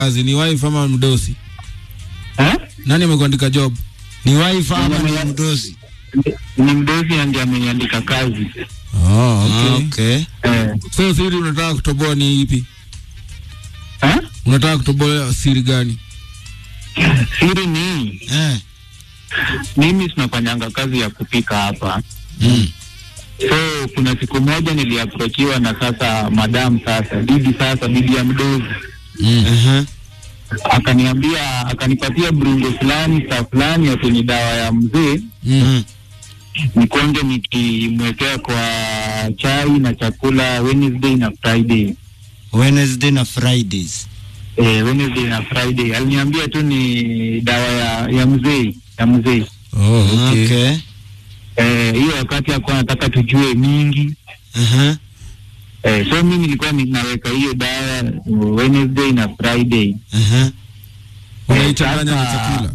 kazi ni wife ama mdosi? Eh? Nani amekuandika job? Ni wife ama ni mdosi? Ni mdosi ndiye ameniandika kazi. Oh, Ah, okay. okay. Eh. So siri unataka kutoboa ni ipi? Eh? Unataka kutoboa siri gani? Siri ni Eh. mimi tunafanyanga kazi ya kupika hapa. Mm. So kuna siku moja niliaprochiwa na sasa madam sasa bibi sasa bibi ya mdozi Mm. Uh-huh. akaniambia akanipatia brungo fulani saa fulani ya kwenye dawa ya mzee Mm. nikonge nikimwekea kwa chai na chakula Wednesday na Friday. Wednesday na Fridays. Eh, Wednesday na Friday aliniambia tu ni dawa ya ya mzee ya mzee. Oh, okay. Okay. Eh, hiyo wakati alikuwa anataka tujue mingi Uh-huh. eh, so mimi nilikuwa ninaweka hiyo dawa Wednesday na Friday. Uh-huh. Unaichanganya na Sasa- chakula.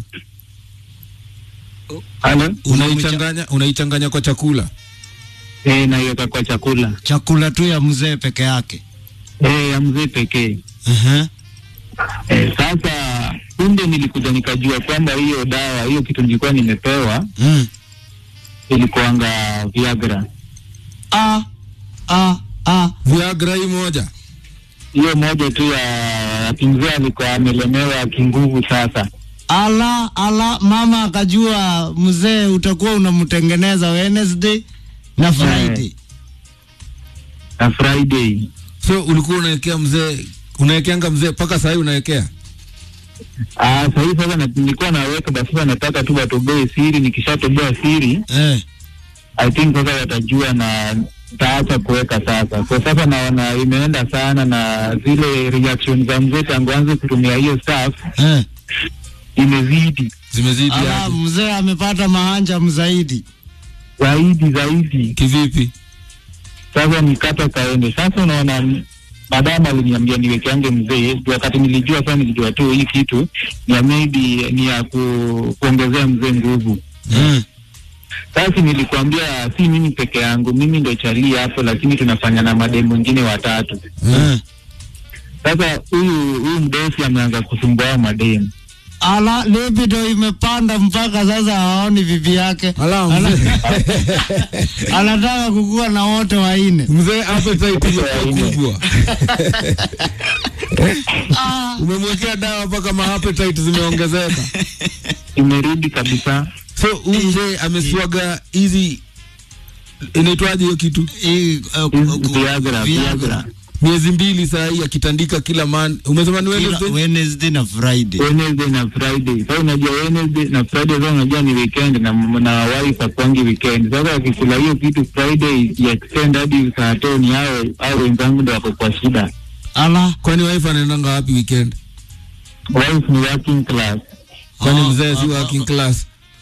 Halo? Unaichanganya unaichanganya kwa chakula. Eh, naiweka kwa chakula Chakula tu ya mzee peke yake. eh, ya mzee pekee. Uh-huh. Eh, sasa punde nilikuja nikajua kwamba hiyo dawa hiyo kitu nilikuwa nimepewa Mm. ilikuanga Viagra. Ah. Ah. Ah. Viagra hii moja. Hiyo moja tu ya kimzee alikuwa amelemewa kinguvu sasa. Ala, ala, mama akajua mzee utakuwa unamtengeneza Wednesday na Friday. Na Friday. So ulikuwa unawekea mzee unawekeanga mzee mpaka saa hii unawekea? Ah, sasa hivi sasa na- nilikuwa naweka basi sasa nataka tu watoboe siri, nikishatoboa siri Eh. I think sasa watajua na taacha kuweka sasa. Kwa sasa naona imeenda sana na zile reaction za mzee tangu anze kutumia hiyo stuff Eh. Zimezidi imezidi Ala, aje? mzee amepata mahanja mzaidi. zaidi zaidi. Kivipi? Sasa nikata kaende. Sasa unaona madama aliniambia niwekeange mzee, Ndio wakati nilijua sasa, nilijua tu hii kitu ni ya maybe ni ya ku, kuongezea mzee nguvu. Mm. Sasa nilikwambia si mimi peke yangu, mimi ndo chali hapo, lakini tunafanya na mademu wengine watatu. Eh. Sasa huyu huyu mdosi ameanza kusumbua mademu. Ala, libido imepanda mpaka sasa haoni bibi yake. Ala mzee. Anataka kukua na wote wanne. Mzee appetite imekuwa kubwa. Ah. Umemwekea dawa mpaka ma appetite zimeongezeka. Imerudi kabisa. So huyu mzee ameswaga hizi inaitwaje hiyo kitu? Hii, uh, Hizi ku- Viagra, Viagra. Miezi mbili saa hii akitandika kila man. Umesema ni Kila Wednesday? Wednesday na Friday. Wednesday na Friday. Sasa unajua Wednesday na Friday sasa unajua ni weekend na na wife akwangi weekend. Sasa akikula hiyo kitu Friday ya extend hadi saa tano hao hao wenzangu ndio wako kwa shida. Ala. Kwani wife anaendanga wapi weekend? Wife ni working class. Kwani Ah, mzee si ah, working class?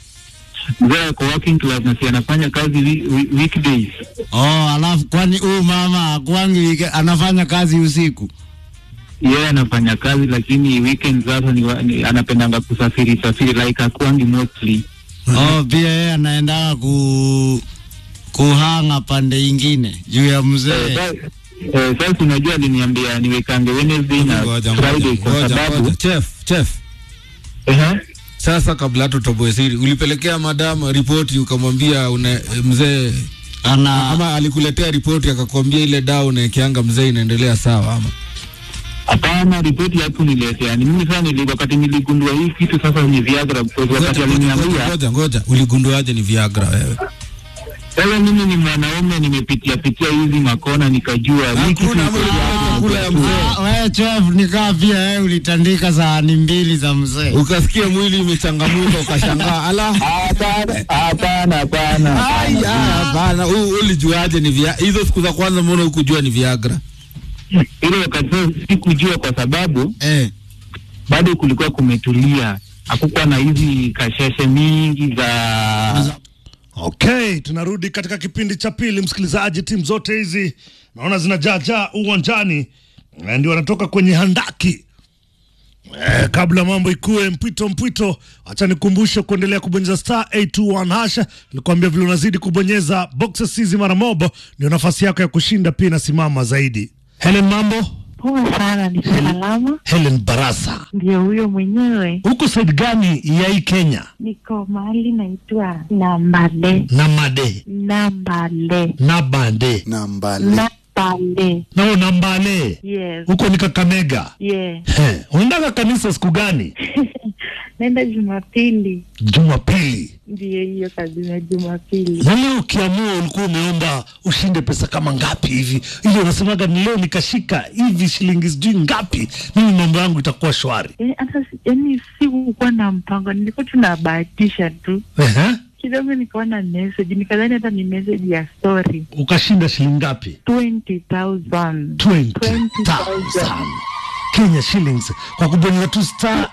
Mzee ako working class na si anafanya kazi wi- wi- weekdays. Oh, alafu kwani huyu mama akwangi wike- anafanya kazi usiku? Yeye anafanya kazi lakini weekend sasa ni, wa- ni anapendanga kusafiri safiri like akwangi mostly. Oh, pia yeye anaendaga ku kuhanga pande ingine juu ya Eh, mzee. sa- eh, Sasa unajua aliniambia niwekange Wednesday na Ngoja, Friday ngoja, kwa ngoja, sababu ngoja. Chef, chef. Ehe. Sasa kabla hata utoboe siri, ulipelekea madam ripoti ukamwambia una mzee Ana ama alikuletea ripoti akakwambia ile dawa unaekeanga mzee inaendelea sawa ama? Hapana, ripoti hapo niletea. Ni mimi sasa nili, wakati niligundua hii kitu sasa ni Viagra because wakati Ngoja, ngoja, aliniambia ngoja, ngoja. Uligunduaje ni Viagra wewe? sasa mimi ni mwanaume nimepitia pitia hizi makona nikajua hii kitu Hakuna iko ama Viagra. chakula ya mzee. Ah, wewe chef nikaa pia wewe ulitandika sahani mbili za mzee. Ukasikia mwili imechangamuka ukashangaa, ala Hapana, hapana, hapana. Ai, hapana. ah, hapana. U- Ulijuaje ni via hizo siku za kwanza, mbona hukujua ni Viagra? Ile wakati sasa sikujua kwa sababu Eh. bado kulikuwa kumetulia, hakukuwa na hizi kasheshe mingi za Okay, tunarudi katika kipindi cha pili, msikilizaji. Timu zote hizi naona zinajaajaa uwanjani, Eh, ndio wanatoka kwenye handaki. Eh, kabla mambo ikuwe mpwito mpwito, acha nikumbushe kuendelea kubonyeza star 821 hasha. Nilikwambia vile unazidi kubonyeza boxes hizi mara mobo, ndio nafasi yako ya kushinda pia inasimama zaidi. Helen, mambo Poa sana, ni salama. Helen Barasa, Ndio huyo mwenyewe. huko side gani ya hii Kenya? Niko mahali naitwa Nambale, Namade, Nambale, Nabande, nambale Nambale. nao Nambale, Yes, huko ni Kakamega. yeah. He, unaendaga kanisa siku gani? Naenda Jumapili, Jumapili. ndio hiyo kabisa, Jumapili. Na leo ukiamua, ulikuwa umeomba ushinde pesa kama ngapi hivi, ili unasemaga ni leo nikashika hivi shilingi sijui ngapi, mimi mambo yangu itakuwa shwari. Yaani hata si- yaani sikukuwa na mpango, nilikuwa tunabahatisha tu Ehe, kidogo, nikaona message, nikadhani hata ni message ya story. ukashinda shilingi ngapi? 20,000 20,000 Kenya shillings kwa kubonyeza tu star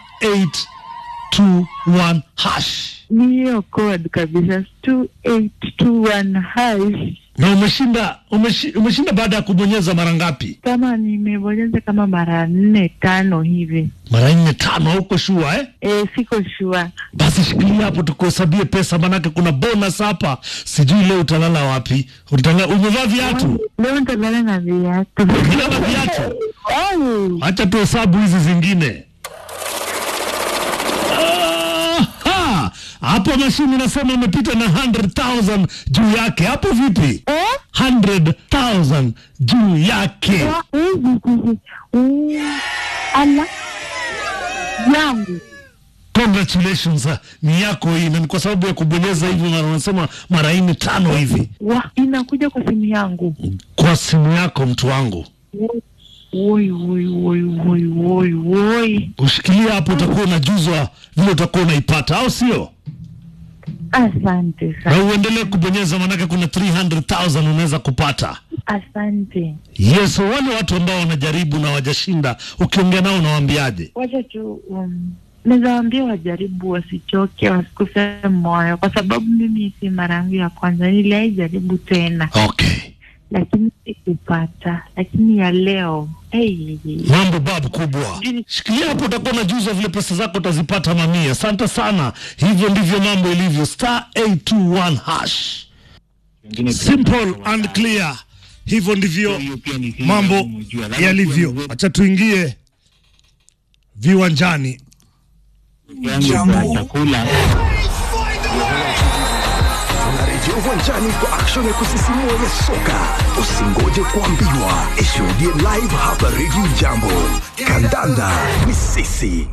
821 hash, ni hiyo code kabisa 2821 hash na umeshinda umeshi, umeshinda baada ya kubonyeza mara ngapi? kama nimebonyeza kama mara nne tano hivi Mara nne tano, hauko shua eh? e, siko shua Basi shikilia hapo tukuhesabie pesa, manake kuna bonus hapa. Sijui leo utalala wapi? Utalala, umevaa viatu? leo nitalala na viatu Ukilala viatu, Au, acha tuhesabu hizi zingine. Aha! Hapo mashini nasema umepita na 100,000 juu yake. Hapo vipi? eh? 100,000 juu yake. Wa- hizi, hizi. Mm, ala yangu Congratulations, ah, ni yako hii, na ni kwa sababu ya kubonyeza hivi, mara unasema mara nne tano hivi wa inakuja kwa simu yangu kwa simu yako, mtu wangu. woi woi woi woi woi woi Ushikilia hapo, utakuwa unajuzwa vile utakuwa unaipata, au sio? asante Na sana uendelee kubonyeza, manake kuna 300,000 unaweza kupata. asante Yes, wale watu ambao wanajaribu na wajashinda, ukiongea nao unawaambiaje? wacha tu um, naweza waambia wajaribu wasichoke wasikufe moyo kwa sababu mimi si mara yangu ya kwanza niliai jaribu tena Okay, lakini sikupata lakini ya leo hey. mambo babu kubwa. Shikilia hapo, utakuwa unajuzwa vile pesa zako utazipata mamia. Asante sana. Hivyo ndivyo mambo ilivyo, star 821 hash. Simple and clear. Hivyo ndivyo mambo yalivyo. Acha tuingie viwanjani. yangu ya chakula Tunarejea uwanjani kwa action ya kusisimua ya soka. Usingoje kuambiwa, ishuhudie live hapa Radio Jambo. Kandanda ni sisi.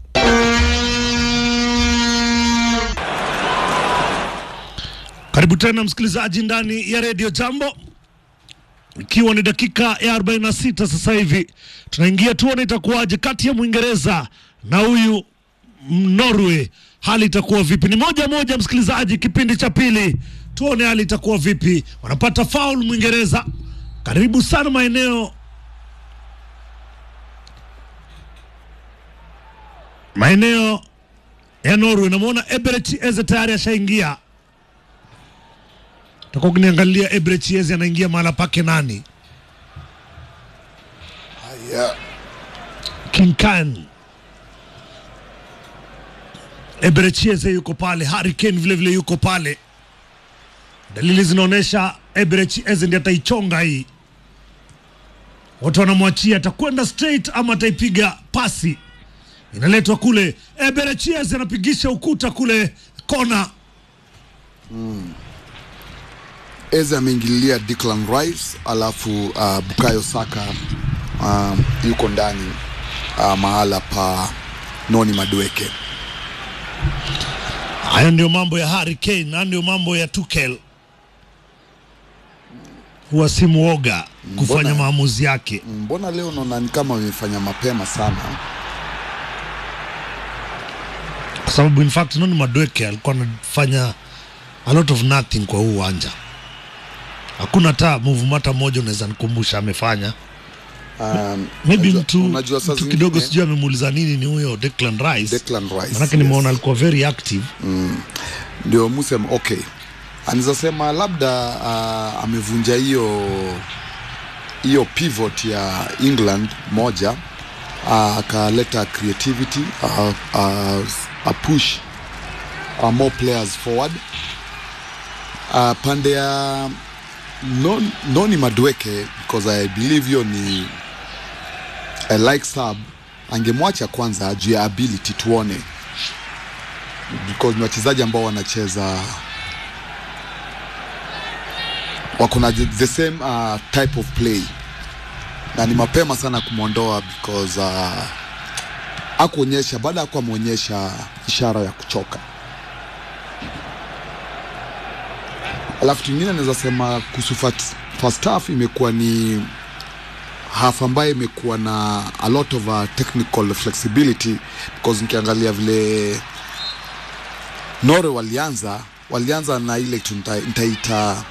Karibu tena msikilizaji ndani ya redio Jambo, ikiwa ni dakika ya 46 sasa hivi tunaingia, tuone itakuwaje kati ya Mwingereza na huyu Norway, hali itakuwa vipi? Ni moja moja, msikilizaji, kipindi cha pili, tuone hali itakuwa vipi. Wanapata faul Mwingereza, karibu sana maeneo maeneo ya Norway. Namwona Eberechi Eze tayari ashaingia takuwa ukiniangalia Eberechi Eze anaingia mahala pake nani? Yeah. King Khan. Eberechi Eze yuko pale, Harry Kane vile vile yuko pale. Dalili zinaonyesha Eberechi Eze ndiye ataichonga hii. Watu wanamwachia atakwenda straight ama ataipiga pasi, inaletwa kule. Eberechi Eze anapigisha ukuta kule kona. Eze ameingililia Declan Rice alafu uh, Bukayo Saka uh, yuko ndani uh, mahala pa Noni Madueke. Hayo ndio mambo ya Harry Kane, hayo ndio mambo ya Tuchel. Huwa si muoga kufanya Mbona- maamuzi yake. Mbona leo naona ni kama wamefanya mapema sana? kwa sababu in fact Noni Madueke alikuwa anafanya a lot of nothing kwa huu uwanja. Hakuna hata move hata moja unaweza nikumbusha amefanya. Um, Maybe unajua- mtu, unajua saa mtu zingine- kidogo sijui amemuuliza nini ni huyo Declan Rice. Declan Rice, Manake yes. nimeona alikuwa very active. ndio musem okay, anaweza sema labda uh, amevunja hiyo hiyo pivot ya England moja uh, akaleta creativity uh, uh, a push uh, more players forward uh, pande ya non, Noni Madueke because I believe hiyo ni uh, like sub angemwacha kwanza juu ya ability tuone because ni wachezaji ambao wanacheza wako na the the same uh, type of play na ni mapema sana kumwondoa because uh, akuonyesha baada ya kuwa ameonyesha ishara ya kuchoka alafu kingine naweza sema kuhusu fat- first half imekuwa ni half ambayo imekuwa na a lot of uh, technical flexibility because nikiangalia vile Norway walianza walianza na ile tu nita- nitaita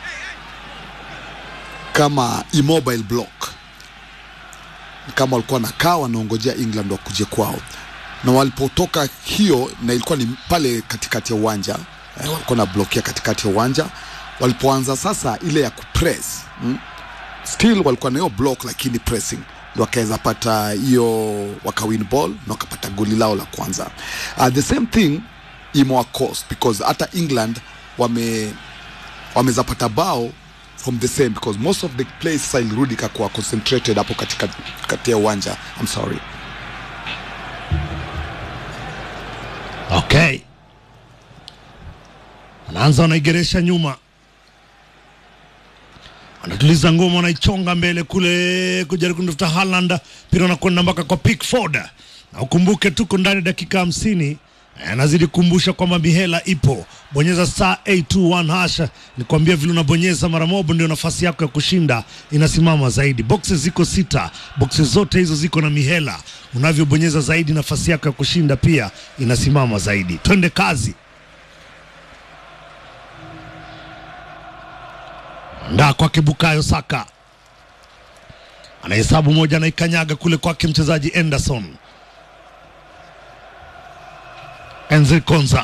kama immobile block kama walikuwa nakaa wanaongojea England wakuje kwao, na walipotoka hiyo, na ilikuwa ni pale katikati ya uwanja eh, walikuwa na blokia katikati ya uwanja. Walipoanza sasa ile ya kupress mm, still walikuwa na hiyo block, lakini pressing ndio wakaweza pata hiyo wakawin ball na wakapata goli lao la kwanza. Uh, the same thing imewa cost because hata England wame wameza pata bao from the same because most of the plays sasa ilirudi kakuwa concentrated hapo katika kati ya uwanja I'm sorry Okay, anaanza wanaigeresha nyuma, anatuliza ngoma, wanaichonga mbele kule kujaribu kumtafuta Haaland, mpira unakwenda mpaka kwa Pickford, na ukumbuke tuko ndani ya dakika hamsini. Anazidi kukumbusha kwamba mihela ipo, bonyeza star 821 hash. Nikwambia vile unabonyeza mara moja, ndio nafasi yako ya kushinda inasimama zaidi. Boxes ziko sita, boxes zote hizo ziko na mihela. Unavyobonyeza zaidi, nafasi yako ya kushinda pia inasimama zaidi. Twende kazi. ndaa kwake Bukayo Saka anahesabu moja, anaikanyaga kule kwake mchezaji Anderson Enzi Konza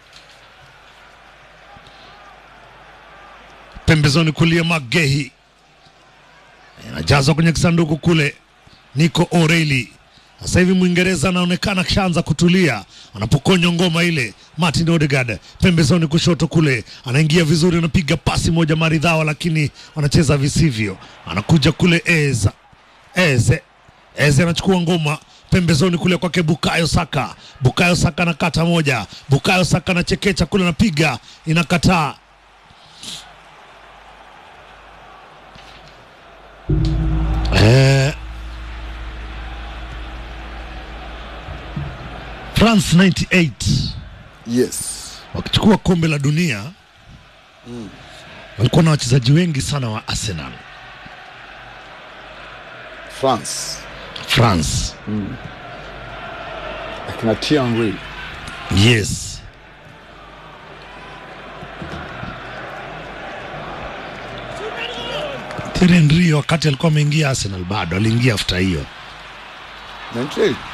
pembezoni kulia Magehi anajazwa kwenye kisanduku kule Nico O'Reilly. Sasa hivi Mwingereza anaonekana akishaanza kutulia anapokonywa ngoma ile. Martin Odegaard pembezoni kushoto kule anaingia vizuri, anapiga pasi moja maridhawa, lakini wanacheza visivyo. Anakuja kule Eza Eze Eze anachukua ngoma pembezoni kule kwake Bukayo Saka. Bukayo Saka anakata moja, Bukayo Saka anachekecha kule, anapiga inakataa. Eh, France 98 yes wakichukua kombe la dunia walikuwa na wachezaji wengi sana wa Arsenal France France. akina Thierry Yes, Thierry Henry wakati alikuwa ameingia Arsenal bado aliingia after hiyo 98